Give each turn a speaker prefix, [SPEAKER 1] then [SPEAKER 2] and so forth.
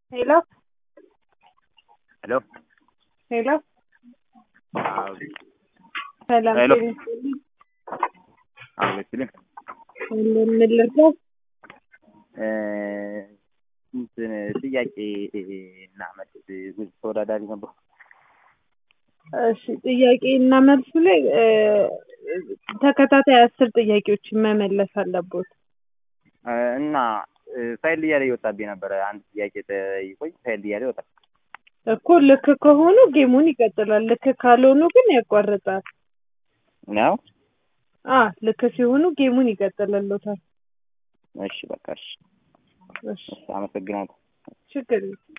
[SPEAKER 1] Hello?
[SPEAKER 2] Hello?
[SPEAKER 1] Hello?
[SPEAKER 2] Ah,
[SPEAKER 1] ሰላም
[SPEAKER 2] Hello.
[SPEAKER 1] ጤና ይስጥልኝ።
[SPEAKER 2] አመስግን
[SPEAKER 1] እንደምን ልርዳው?
[SPEAKER 2] እንትን ጥያቄ እና መልስ ጉዝ ተወዳዳሪ ነበር።
[SPEAKER 1] እሺ ጥያቄ እና መልሱ ላይ እ፣ ተከታታይ አስር ጥያቄዎችን መመለስ አለቦት።
[SPEAKER 2] እ፣ እና እ፣ ፋይል እያለ ይወጣብኝ ነበረ። አንድ ጥያቄ ጠይቆኝ ፋይል እያለ ይወጣል።
[SPEAKER 1] እኮ ልክ ከሆኑ ጌሙን ይቀጥላል፣ ልክ ካልሆኑ ግን ያቋርጣል።
[SPEAKER 2] ነው?
[SPEAKER 1] አ ልክ ሲሆኑ ጌሙን ይቀጥልሎታል።
[SPEAKER 2] እሺ በቃ እሺ፣
[SPEAKER 1] እሺ
[SPEAKER 2] እሺ፣ አመሰግናለሁ።
[SPEAKER 1] ችግር የለም።